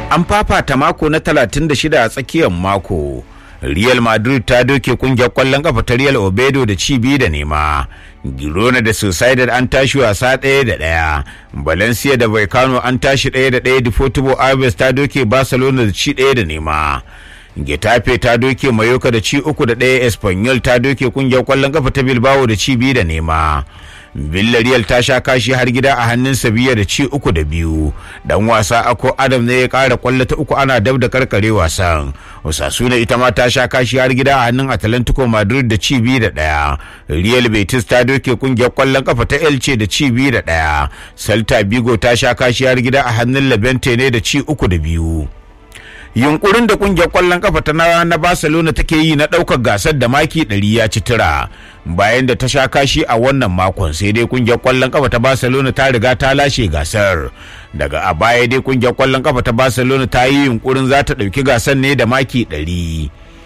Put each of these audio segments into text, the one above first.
an fafata mako na 36 a tsakiyar mako real madrid ta doke kungiyar kwallon kafa ta real obedo da ci biyu da nema girona da sociedad an tashi wasa ɗaya da ɗaya valencia da Vallecano an tashi ɗaya da ɗaya deportivo aves ta doke barcelona da ci ɗaya da nema getafe ta doke mayoka da ci uku da ɗaya espanyol ta doke kungiyar kwallon kafa ta bilbao da ci biyu da nema Villarreal ta sha kashi har gida a hannun Sevilla da ci uku da biyu. Dan wasa Ako Adam ne ya kara kwallo ta uku ana dab da karkare wasan. Osasuna ita ma ta sha kashi har gida a hannun Atlantico Madrid da ci biyu da ɗaya. Real Betis ta doke kungiyar kwallon kafa ta Elche da ci biyu da ɗaya. Celta Vigo ta sha kashi har gida a hannun Levante ne da ci uku da biyu. yunkurin da kungiyar kwallon kafa ta na barcelona take yi na daukar gasar da maki 100 ya ci tura bayan da ta sha kashi a wannan makon sai dai kungiyar kwallon kafa ta barcelona ta riga ta lashe gasar daga a baya dai kungiyar kwallon kafa ta barcelona ta yi yunkurin za ta dauki gasar ne da maki 100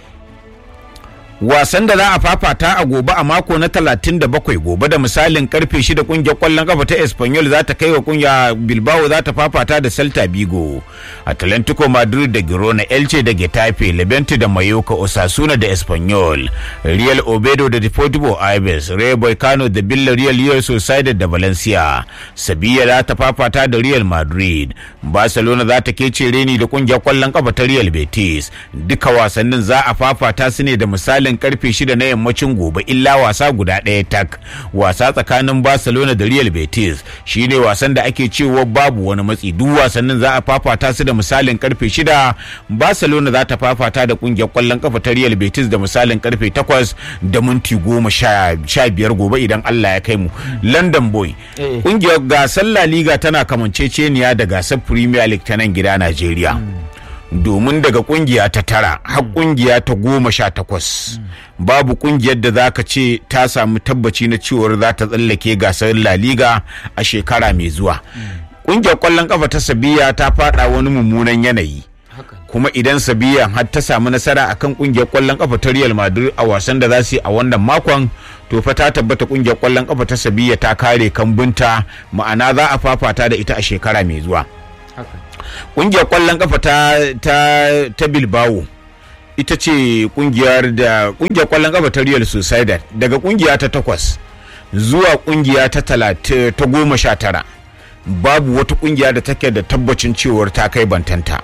wasan da za a fafata a gobe a mako na 37 gobe da misalin karfe 6 kungiyar kwallon kafa ta espanyol za ta kai wa kungiya bilbao za ta fafata da celta vigo atlantico madrid da girona elche da getafe levante da mayoka osasuna da espanyol real obedo da deportivo aves real boycano da villarreal real sociedad da valencia sevilla za ta fafata da real madrid barcelona za ta kece reni da kungiyar kwallon kafa ta real betis duka wasannin za a fafata su ne da misalin misalin karfe shida na yammacin gobe illa wasa guda ɗaya tak wasa tsakanin barcelona da real betis shine wasan da ake cewa babu wani matsi duk wasannin za a fafata su da misalin karfe shida barcelona za ta fafata da kungiyar kwallon kafa ta real betis da misalin karfe takwas da minti goma sha biyar gobe idan allah ya kai mu london boy kungiyar gasar la liga tana kamanceceniya da gasar premier league ta nan gida najeriya domin daga kungiya ta tara har kungiya ta goma sha takwas babu kungiyar da za ka ce ta samu tabbaci na cewar za ta tsallake gasar la liga a shekara mai zuwa kungiyar kwallon kafa ta sabiya ta fada wani mummunan yanayi kuma idan sabiya har ta samu nasara akan kungiyar kwallon kafa ta real madrid a wasan da za su yi a wannan makon to fa ta tabbata kungiyar kwallon kafa ta sabiya ta kare kambunta ma'ana za a fafata da ita a shekara mai zuwa kungiyar kwallon kafa ta ta ta Bilbao ita ce kungiyar da kungiyar kwallon kafa ta Real Sociedad daga kungiya ta takwas zuwa kungiya ta talata ta goma sha tara babu wata kungiya da take da tabbacin cewar ta kai bantanta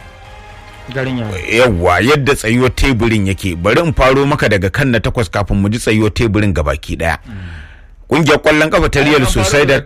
yawwa yadda tsayuwar teburin yake bari in faro maka daga kan na takwas kafin mu ji tsayuwar teburin gabaki daya kungiyar kwallon kafa ta Real Sociedad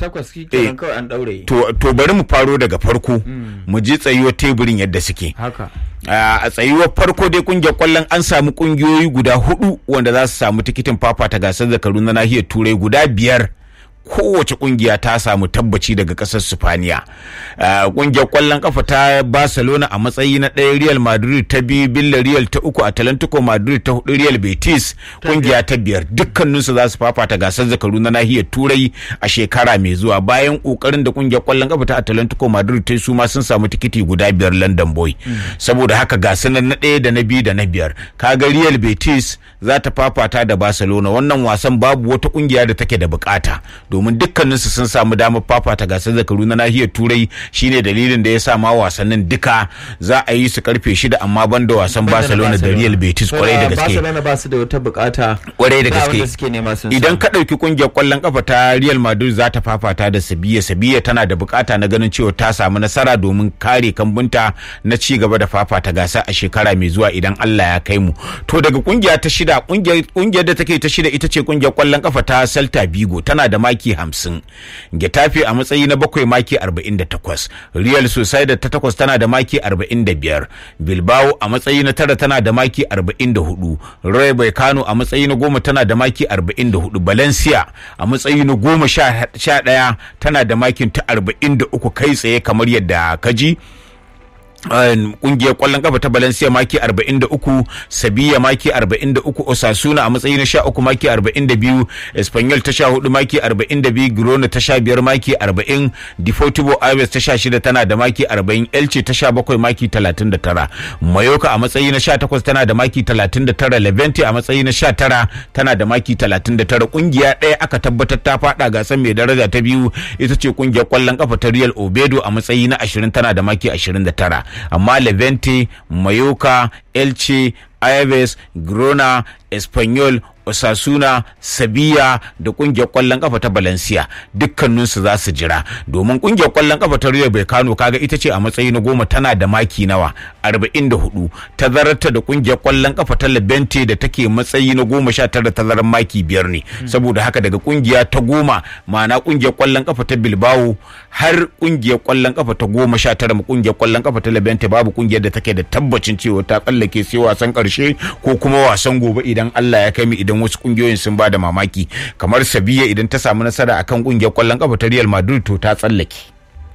to to bari mu faro daga farko mu ji tsayuwar teburin yadda suke haka a tsayuwar farko dai kungiyar kwallon an samu kungiyoyi guda hudu wanda za su samu tikitin fafata gasar zakaru na nahiyar turai guda biyar kowace kungiya ta samu tabbaci daga kasar Sifaniya. Kungiyar kwallon kafa ta Barcelona a matsayi na ɗaya Real Madrid ta biyu Villarreal ta uku Atlantico Madrid ta hudu Real Betis kungiya ta biyar dukkaninsu za su fafata gasar zakaru na nahiyar Turai a shekara mai zuwa bayan kokarin da kungiyar kwallon kafa ta Atlantico Madrid ta su ma sun samu tikiti guda biyar London Boy. Saboda haka gasar na ɗaya da na biyu da na biyar kaga Real Betis za ta fafata da Barcelona wannan wasan babu wata kungiya da take da bukata domin dukkaninsu sun samu damar fafata gasar zakaru na nahiyar turai shine dalilin da ya sa ma wasannin duka za a yi su karfe shida amma ban da wasan barcelona da real betis kwarai da gaske barcelona ba su da wata bukata kwarai da ba wanda gaske suke nema sun idan samu. ka ɗauki kungiyar kwallon kafa ta real madrid za ta fafata da sabiya sabiya tana da bukata na ganin cewa ta samu nasara domin kare kambunta na ci gaba da fafata gasa a shekara mai zuwa idan allah ya kai mu to daga kungiya ta shida kungiyar kungiyar da take ta shida ita ce kungiyar kwallon kafa ta celta vigo tana da maki hamsin getafe a matsayi na bakwai maki arba'in da takwas real sociedad ta takwas tana da maki arba'in da biyar bilbao a matsayi na tara tana da maki arba'in da hudu roy Kano a matsayi na goma tana da maki arba'in da hudu valencia a matsayi na goma sha sha ɗaya tana da makin ta arba'in da uku kai tsaye kamar yadda ka ji kungiyar kwallon kafa ta Valencia maki 43 Sevilla maki 43 Osasuna a matsayi na 13 maki 42 Espanyol ta 14 maki 42 Girona ta 15 maki 40 Deportivo Aves ta 16 tana da maki 40 Elche ta 17 maki 39 Mallorca a matsayi na 18 tana da maki 39 Levante a matsayi na 19 tana da maki 39 kungiya ɗaya aka tabbatar ta fada gasar mai daraja ta biyu ita ce kungiyar kwallon kafa ta Real Obedo a matsayi na 20 tana da maki 29 amma levante mayoka elche Aves, Grona, Espanyol, Osasuna, Sabiya da kungiyar kwallon kafa ta Valencia dukkaninsu za su jira domin kungiyar kwallon kafa ta Rio Becano kaga ita ce a matsayi na goma tana da maki nawa 44 tazararta da kungiyar kwallon kafa ta Levante da take matsayi na goma sha tara tazarar maki biyar ne saboda haka daga kungiya ta goma ma'ana kungiyar kwallon kafa ta Bilbao har kungiyar kwallon kafa ta goma sha tara ma kungiyar kwallon kafa ta Levante babu kungiyar da take da tabbacin cewa ta tsallake sai wasan karshe ko kuma wasan gobe idan Allah ya kai mu idan wasu kungiyoyin sun ba da mamaki kamar Sabiya idan ta samu nasara akan kungiyar kwallon kafa ta Real Madrid to ta tsallake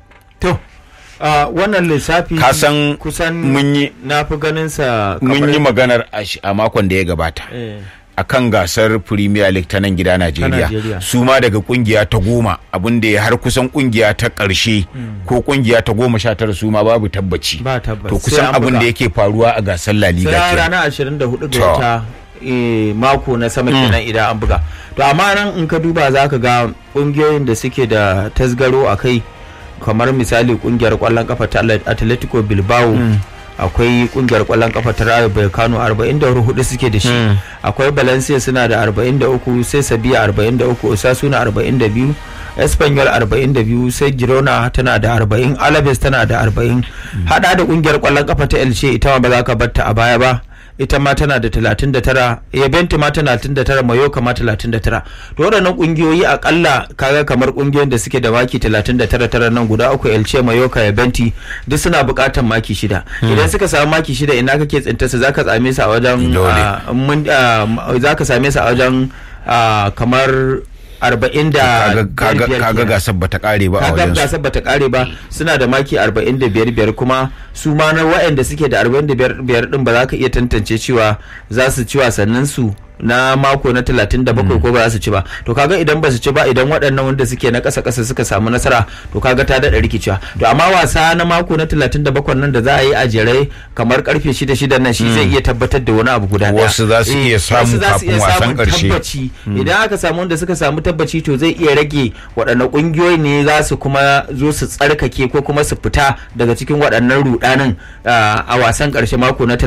to Uh, wannan lissafi kasan kusan mun yi na fi ganin sa mun yi maganar a makon da ya gabata eh. akan gasar Premier League ta nan gida Najeriya Najeriya. su ma daga kungiya ta goma abin da ya har kusan kungiya ta ƙarshe ko kungiya ta goma sha tara su ma babu tabbaci Ba tabbas. to Sai kusan an abin buga. da yake faruwa a gasar La Liga sai kenan. ranar 24 To. ga wata eh, mako na sama kenan idan an buga to amma nan in ka duba za ka ga kungiyoyin da suke da tasgaro a kai kamar misali kungiyar kwallon kafa ta atletico bilbao akwai kungiyar kwallon kafa ta rayo vallecano 44 suke da shi akwai valencia suna da 43 sai sabiya 43 osasuna 42 espanyol 42 sai girona tana da 40 alaves tana da 40 hada da kungiyar kwallon kafa ta elche ita ma ba za ka batta a baya ba ita ma tana da 39 yabenti ma tana 39 mayoka ma 39 to waɗannan ƙungiyoyi akalla kaga kamar ƙungiyoyin da suke da maki 39 tara nan guda uku elce mayoka yabenti duk suna buƙatar maki shida idan suka samu maki shida ina kake tsinta su zaka same su a wajen Dole. ah, mun- ah, zaka same su a wajen ah, kamar 40 da kaga kaga biyar kaga kenan. gasar bata kare ba a kaga wajen su gasar bata kare ba suna da maki 45 biyar kuma su ma na waɗanda suke da 45 biyar din ba za ka iya tantance cewa za su ci wasannin su na mako na 37 ko ba za su ci ba to kaga idan ba su ci ba idan waɗannan wanda suke na ƙasa ƙasa suka samu nasara to kaga ta daɗa rikicewa to amma wasa na mako na 37 nan da za a yi a jere kamar karfe 6 6 nan shi zai iya tabbatar da wani abu guda ɗaya. Wasu za su Eh, iya samu wasu za su kafin iya wasan samun ƙarshe. tabbaci idan aka samu wanda suka samu tabbaci to zai iya rage waɗannan ƙungiyoyi ne za su kuma zo su tsarkake ko kuma su fita daga cikin waɗannan rudanin ah, a wasan ƙarshe mako na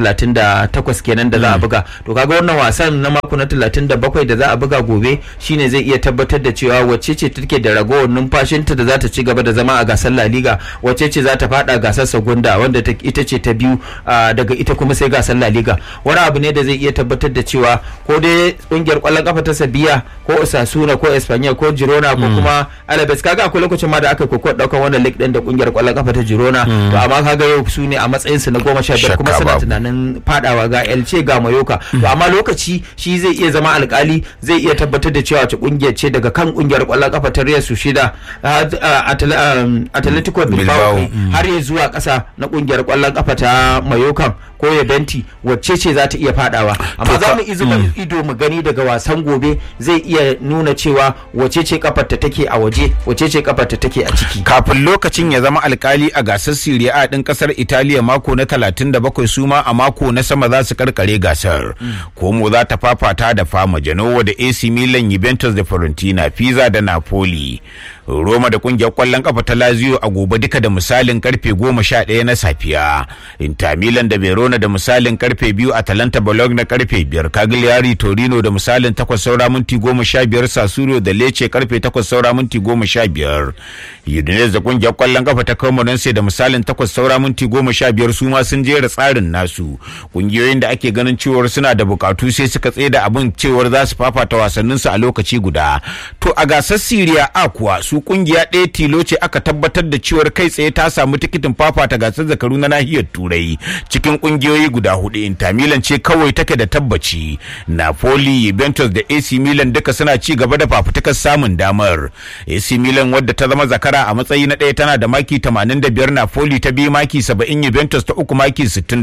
38 kenan da za a buga to kaga wannan wasan na mako na 37 da za a buga gobe shine zai iya tabbatar da cewa wacce ce take da ragowar numfashinta da za ta ci gaba da zama a gasar La Liga wacce ce za ta fada gasar Segunda wanda ta- ita ce ta biyu ah, daga ita kuma sai gasar La Liga wani abu ne da zai iya tabbatar da cewa ko dai kungiyar kwallon kafa ta Sabiya ko Osasuna ko Espanyol ko Girona ko kuma Alaves kaga akwai lokacin ma da aka koko daukan wannan league din da kungiyar kwallon kafa ta Girona to amma kaga yau su ne a matsayin su na goma sha biyar kuma Shakka suna babu. tunanin fadawa ga Elche ga Mayoka to amma lokaci shi zai iya zama alkali zai iya tabbatar da cewa wace kungiyar ce daga kan kungiyar kwallon kafa ta Real Sociedad ah, ah, Atle- um, Atletico Bilbao Bilbao, har ya zuwa ƙasa na kungiyar kwallon kafa ta Mayokan ko ya benti wacce ce za ta iya fadawa amma To za ka- mu izuba ido mu gani daga wasan gobe zai iya nuna cewa wacce ce kafarta take a waje wacce ce kafarta take a ciki kafin lokacin ya zama alkali a gasar Serie A din kasar Italiya mako na 37 su ma a mako na sama za su karkare gasar. Como za ta fafata da Fama Genoa da AC Milan Juventus da Fiorentina Pisa da Napoli. Roma da kungiyar kwallon kafa ta Lazio a gobe duka da misalin karfe 11 na safiya. Inter Milan da Verona da misalin karfe 2 Atalanta Bologna karfe 5 Cagliari Torino da misalin 8 saura minti 15 Sassuolo da Lecce karfe 8 saura minti 15 Udinese da kungiyar kwallon kafa ta Cremonese da misalin 8 saura minti 15 su ma sun jera tsarin nasu kungiyoyin da ake ganin cewar suna da bukatu sai suka tsaye da abin cewar za su fafata wasannin su a lokaci guda to a gasar Syria A kuwa su kungiya ɗaya tilo ce aka tabbatar da cewar kai tsaye ta samu tikitin fafata gasar zakaru na nahiyar Turai cikin kungiyoyi guda hudu Inter Milan ce kawai take da tabbaci Napoli Juventus da AC Milan duka suna ci gaba da fafutukar samun damar AC Milan wadda ta zama zakara a matsayi na ɗaya tana da maki 85 Napoli ta biyu maki 70 Juventus ta uku maki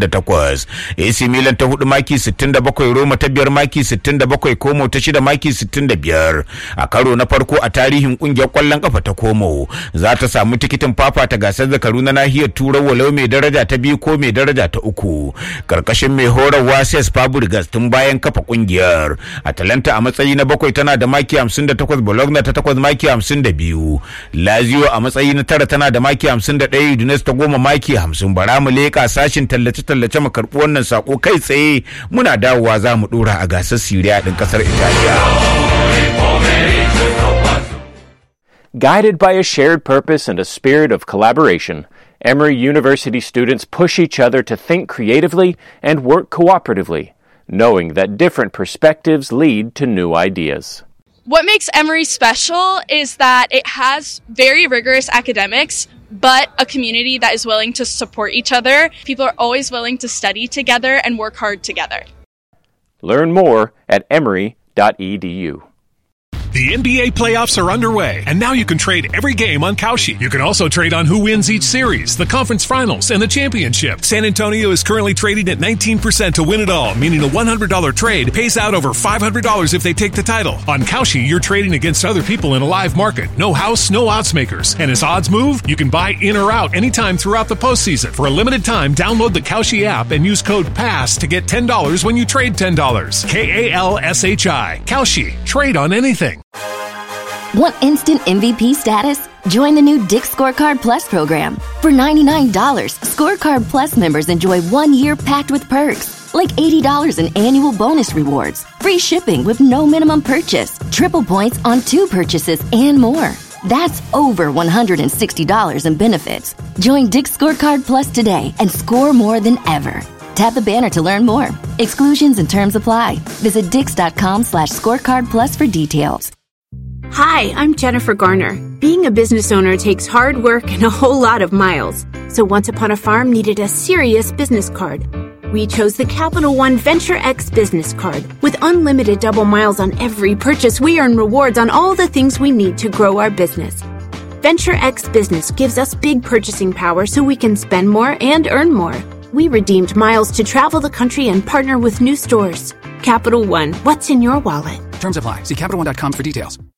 68 AC Milan ta hudu maki 67 Roma ta biyar maki 67 Como ta shida maki 65 a karo na farko a tarihin kungiyar kwallon kafa kafa ta komo za ta samu tikitin fafata gasar zakaru na nahiyar turai walau mai daraja ta biyu ko mai daraja ta uku karkashin mai horarwa ses fabregas tun bayan kafa kungiyar atalanta a matsayi na bakwai tana da maki 58 bologna ta takwas maki 52 lazio a matsayi na tara tana da maki 51 udinese ta goma maki 50 bara mu leka sashin tallace-tallace mu karɓi wannan sako kai tsaye muna dawowa za mu dora a gasar siriya din kasar italiya Guided by a shared purpose and a spirit of collaboration, Emory University students push each other to think creatively and work cooperatively, knowing that different perspectives lead to new ideas. What makes Emory special is that it has very rigorous academics, but a community that is willing to support each other. People are always willing to study together and work hard together. Learn more at emory.edu. The NBA playoffs are underway, and now you can trade every game on Kalshi. You can also trade on who wins each series, the conference finals, and the championship. San Antonio is currently trading at 19% to win it all, meaning a $100 trade pays out over $500 if they take the title. On Kalshi, you're trading against other people in a live market. No house, no odds makers. And as odds move, you can buy in or out anytime throughout the postseason. For a limited time, download the Kalshi app and use code PASS to get $10 when you trade $10. K A L S H I. Kalshi. Trade on anything. Want instant MVP status? Join the new Dick Scorecard Plus program. For $99, Scorecard Plus members enjoy one year packed with perks, like $80 in annual bonus rewards, free shipping with no minimum purchase, triple points on two purchases, and more. That's over $160 in benefits. Join Dick Scorecard Plus today and score more than ever. Tap the banner to learn more. Exclusions and terms apply. Visit dix.com slash scorecard plus for details. Hi, I'm Jennifer Garner. Being a business owner takes hard work and a whole lot of miles. So Once Upon a Farm needed a serious business card. We chose the Capital One Venture X business card. With unlimited double miles on every purchase, we earn rewards on all the things we need to grow our business. Venture X Business gives us big purchasing power so we can spend more and earn more. We redeemed miles to travel the country and partner with new stores. Capital One, what's in your wallet? Terms apply. See CapitalOne.com for details.